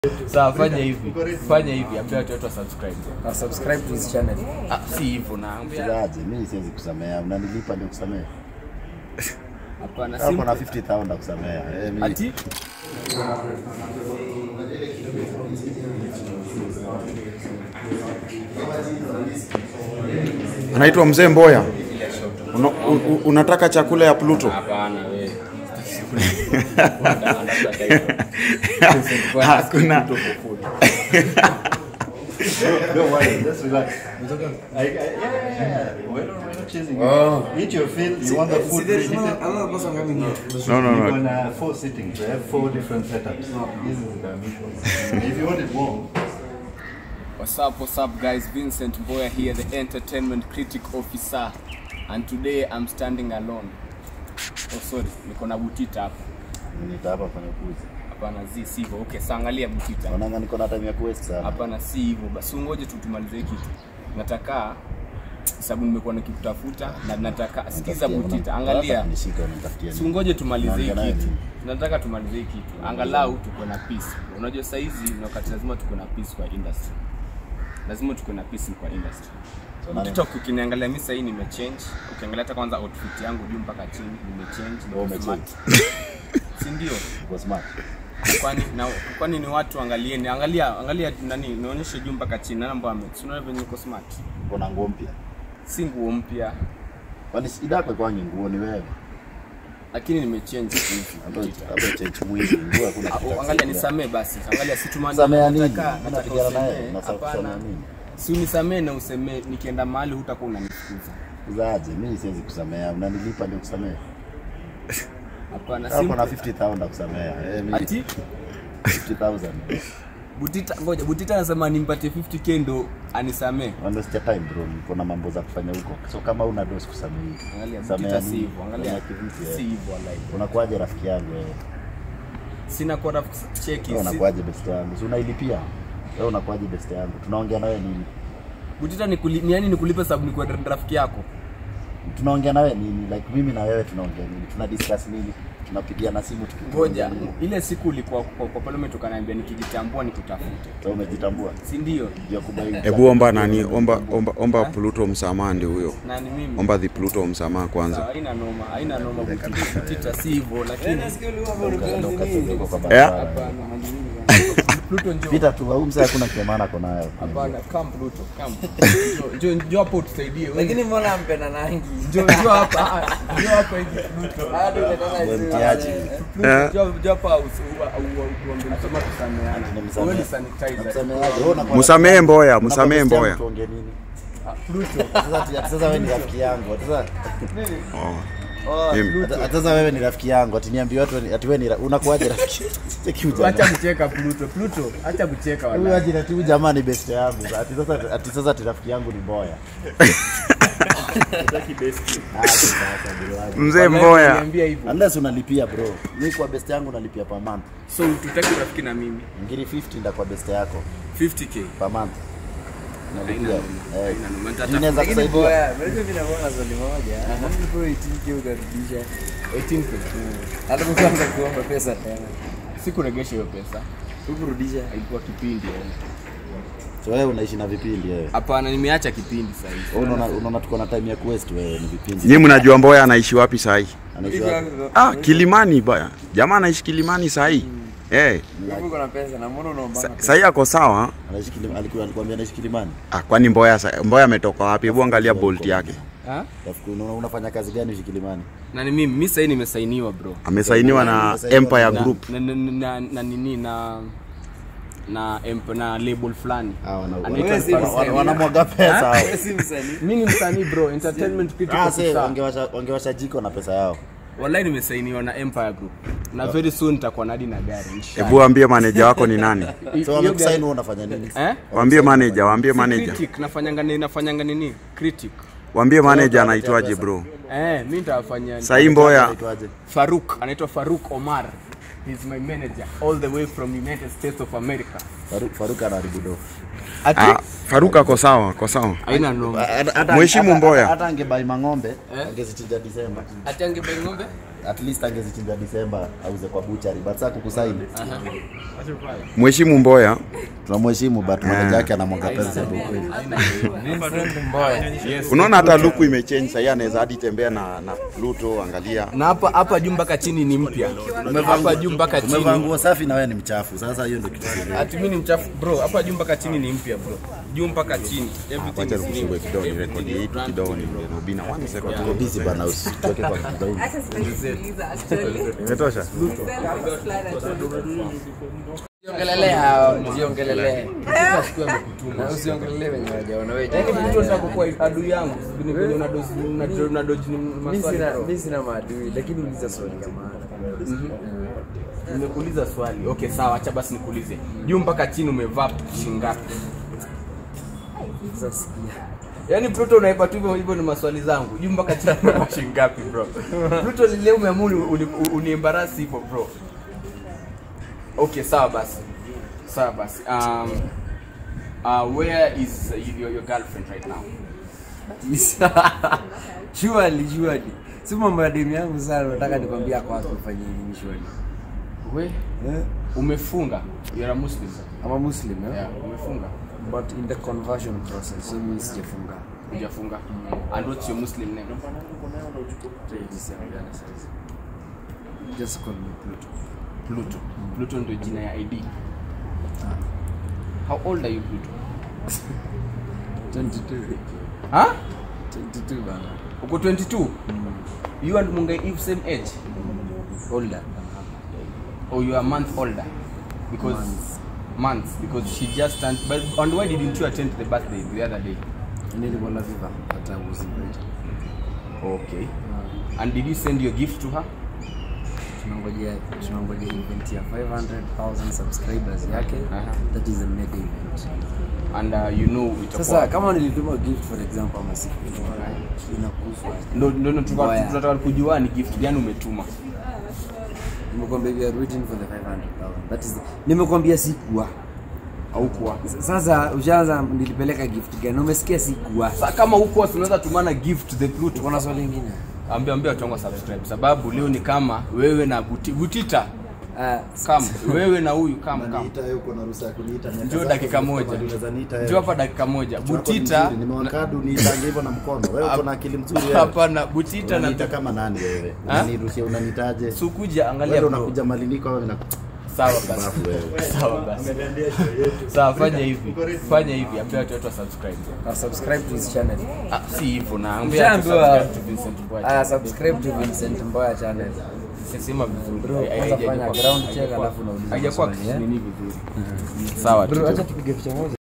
Sawa, fanya hivi, fanya hivi, ambia watu wetu wa subscribe. na subscribe to his channel. Ah, si hivyo na ambia Mchezaji, mimi siwezi kusamea. Unanilipa ndio kusamea. hapana, Hapo na simple. 50000 na kusamea. Eh, mimi Ati Anaitwa Mzee Mboya. Una, u, u, unataka chakula ya Pluto? hapana wewe. Hakuna. Don't worry, just relax. I, I, yeah, yeah, yeah. We're not, we're not chasing you. Eat your fill. You want the food reheated? another person coming here. No, no, We're no. on uh, four sittings. We have four different setups. This is the meat. If you want it warm, What's up, what's up guys? Vincent Mboya here, the entertainment critic officer. And today I'm standing alone. Oh sorry, niko na Butita hapa. nitapa fanya kuzi. Hapana, zi si hivyo. Okay, sasa angalia Butita. Naona niko na time ya kuwaste sana. Hapana, si hivyo. Basi ungoje tu tumalize hii kitu. Nataka sababu nimekuwa nikikutafuta na nataka sikiza Butita, angalia. Nishika unanitafutia Si nini? ungoje tumalize hii Naongea naye kitu. nini? Nataka tumalize hii kitu. Angalau tuko na peace. Unajua saa hizi ni wakati lazima tuko na peace kwa industry. Lazima tuko na peace kwa industry. Nani? TikTok ukiniangalia mimi sasa hii nimechange. Ukiangalia hata kwanza outfit yangu juu mpaka chini nimechange, Wewe niko smart. Si ndio? Uko smart. Kwani na kwani ni watu angalieni, angalia angalia nani nionyeshe juu mpaka chini nani ambao ame. Si unaona venye niko smart. Uko na nguo mpya. Si nguo mpya Kwani shida yako kwa nguo ni wewe? lakini nimechange hivi. Hapo hapo change mwili. Nguo hakuna kitu. cha Angalia kusaidia. nisamee basi. Angalia si tumani. Samea nini? nataka- Mimi nataka napigana naye. usemee. Nafaa kusamea Hapana. nini? Si unisamee na usemee nikienda mahali hutakuwa unanifukuza. Uzaje? Mimi siwezi kusamea. Unanilipa ndio kusamea. Hapana, Hapo na simple. 50000 na kusamea. Eh, mimi Ati 50000. Butita, ngoja Butita anasema nimpatie 50k ndo anisamee. Wanda sija time bro, niko na mambo za kufanya huko. So kama una dose kusamea. Angalia Samea Butita si nini? hivyo, angalia Samea kivipi, eh? si hivyo like. Unakuaje rafiki yangu wewe? Sina kwa rafiki cheki. Wewe si- unakuaje best yangu? Si unailipia? Wewe unakuaje best yangu? Tunaongea na wewe nini? Butita ni kuli, ni yani nikulipe sababu ni kwa rafiki yako. Tunaongea na wewe nini? Like mimi na wewe tunaongea nini? Tuna discuss nini? Tunapigiana simu tukiongea Ngoja, nini? ile siku ulikuwa kwa, kwa pale umetukaniambia nikijitambua nikutafute. Wewe umejitambua? Si ndio? Ndio kubaini. Hebu omba nani? Omba omba, omba Pluto msamaha ndio huyo. Nani mimi? Omba the Pluto msamaha kwanza. Sawa, haina noma, haina noma Butita. Butita si hivyo lakini Ndio kazi kwa Eh? barabara. hapana, manini bana. Pluto njoo. Pita tu, au mzee hakuna kiamana ako nayo. Hapana, come Pluto, come. Njoo, njoo, njoo hapo utusaidie. Wewe Lakini mbona mpenda nangi? njoo, njoo hapa. Ah, Njoo hapa hivi Pluto. Hadi umetaka Wewe isiwe. mtiaji. Pluto, njoo njoo hapa usi- ua- ua- uambie msema tusameane. Tunamsamehe. Wewe ni sanitizer. Msameheaje? Wewe unakuwa- Msamehe Mboya, unakuwa msamehe best yangu Mboya. Tuongee nini? Ah, Pluto. Sasa ati- ati sasa wewe ni rafiki yangu. Ati sasa Oh, Mimi- Pluto. ati- ati sasa wewe ni rafiki yangu. Ati niambie watu ni- ati wewe ni ra- unakuaje rafiki? Cheki huyu Acha jamaa. kucheka Pluto. Pluto, acha kucheka Huyu wala. aje ati huyu jamaa ni best yangu. Ati sasa ati sasa ati rafiki yangu ni Mboya. Ah, sasa bro wangu. Mzee Mboya. Niambia hivyo. Unless unalipia bro. Mimi kwa best yangu nalipia per month. So tutaki rafiki na mimi. Ngiri 50 nda kwa best yako 50k. per month. Nalipia. Haina Eh. Haina noma. Nitatafuta Inaweza Lakini kusaidia. boya, unajua mimi nakuwa na swali moja. Mbona bro 18k ukarudisha? 18k. Hata kuanza kuomba pesa tena. Sikuregesha hiyo pesa. Ukurudisha. Haikuwa kipindi. eh. So wewe unaishi na vipindi wewe. Hapana, nimeacha kipindi sasa hivi. Wewe unaona unaona tuko na time ya kuwaste wewe ni vipindi. Nyinyi mnajua Mboya anaishi wapi sahi? Anaishi wapi? Ah, Kilimani baya. Jamaa anaishi Kilimani sahi. Eh, Uko na pesa na mbona unaomba? sa- sahi ako sawa. Anaishi Kilimani. Alikuwa alikwambia anaishi Kilimani. Ah, kwani Mboya sa- Mboya ametoka wapi? Hebu angalia bolt yake. Ha? Rafiki una- unafanya kazi gani ushi Kilimani? Na ni mimi, mimi sasa hivi nimesainiwa bro. Amesainiwa na Empire Na- Group. Na na na na nini na na emp- na label fulani. Ah, wana- Anaitwa Wewe si wana- Faruq. wana- wanamwaga pesa hao. Wewe si msanii. Mimi ni msanii bro, entertainment critic Ah, sasa officer. wangewasha wangewasha jiko na pesa yao. Wallahi nimesainiwa na Empire Group. Na very soon nitakuwa na hadi na gari. inshallah. Hebu waambie manager wako ni nani? Hi- So hiyo wamekusign gari- wewe unafanya nini? Eh? Waambie manager, waambie Si manager. Critic, nafanyanga nini nafanyanga nini? Critic. Waambie manager anaitwaje bro? Eh, mimi nitawafanyia Sahi Mboya Anaitwaje? Faruk, anaitwa Faruk Omar. He's my manager all the way from United States of America. Faruk Faruk anaharibu do. Ah, Faruk ako sawa, ako sawa. Haina noma. Hata- hata- Mheshimu hata- Mboya. Hata angebai mang'ombe angezichinja Disemba. Ati angebai ng'ombe? At least angezichinja Disemba auze kwa buchari. But sasa kukusaini. Mheshimu Mboya, Tunamheshimu but manager yake anamwaga pesa tu kweli. Vincent Mboya. Yes. unaona hata luku imechange sahii, anaweza hadi tembea na, na Pluto, angalia Na hapa hapa juu mpaka chini ni mpya. Hapa juu mpaka Umevaa chini. nguo safi na wewe ni mchafu. Sasa hiyo ndio kitu kizuri. Ati mimi ni mchafu bro. Hapa juu mpaka chini ni mpya bro. Juu mpaka chini. Everything wacha is new. nikusumbue kidogo, ni rekodi hii kidogo, ni Rubina one second. Tuko busy bana usitoke kwa kitu zaidi. Hata sitakuuliza actually. Imetosha? Jiongelelea, jiongelelea. Na usiongelelee wenye hawajaona wewe. Yaani mtu anataka kuwa adui yangu. Ni kwenye una dozi una una dozi ni Mimi maswali. sina bro. mimi sina maadui lakini uliza swali ya maana. Nimekuuliza swali. Okay, sawa, acha basi nikuulize. Juu mpaka chini umevaa shingapi? Sasa sikia. Yaani Pluto unaipa tu hivyo hivyo ni maswali zangu. Juu mpaka chini umevaa shingapi bro? Pluto leo umeamua uni- uniembarasi hivyo bro. Okay, sawa basi. Sawa basi. Um, uh, where is uh, your, your girlfriend right now? Surely, surely. Si mambo ya dini yangu sana nataka nikwambia kwa watu ufanye nini surely. We Eh? umefunga. You're a Muslim. I'm a Muslim, eh? Yeah, umefunga. But in the conversion process, so mimi sijafunga. Hujafunga. And what's your Muslim name? Just call me Pluto. Pluto. Pluto ndio jina ya ID. How old are you Pluto? 22. Huh? 22 bana. Uko 22? You and Mungai Eve same age? Older. Or you are a month older? Because Months. months because she just turned but and why didn't you attend the birthday the other day? Nilikuwa na viva hata was invited. Okay. And did you send your gift to her? Tunangojea tunangojea event ya 500,000 subscribers yake. Aha. That is a mega event. And uh, you know itakuwa Sasa kama nilituma gift for example ama siku inakufa. ndo ndo ndo tunataka Mbaya. tunataka kujua ni gift gani umetuma. Nimekwambia we are waiting for the 500,000. That is nimekwambia sikuwa. Au kuwa. Sasa ushaanza nilipeleka gift gani? Umesikia sikuwa. Sasa kama huko tunaweza tumana gift to the Pluto. Tuko na swali lingine. Ambia ambia watu wangu wa subscribe sababu leo ni kama wewe na Buti, Butita Ah, kama wewe na huyu kama kama Unaniita wewe uko na ruhusa ya kuniita. miaka njoo zako dakika ziko moja kama unaweza niita wewe. njoo hapa dakika moja Wako ni Butita mzuri, nimewakadu niitange hivyo na mkono. Wewe uko na akili mzuri wewe. hapana Butita Unaniita na kama nani wewe? Ha? Unanirushia unanitaje? sukuja angalia Wewe bro unakuja maliniko au na sawa basi bafu wewe. sawa basi sawa fanya hivi fanya hivi ambia watu wetu wa subscribe na subscribe to his channel. ah si hivyo na ambia watu Ushaambiwa. subscribe to Vincent Mboya Ah, subscribe to Vincent Mboya channel. sema vizuri Bro, Hai- kwanza haijakuwa- fanya ground check haijakuwa- alafu unauliza haijakuwa maswali, eh? nini vizuri sawa Bro, tu acha tupige picha moja.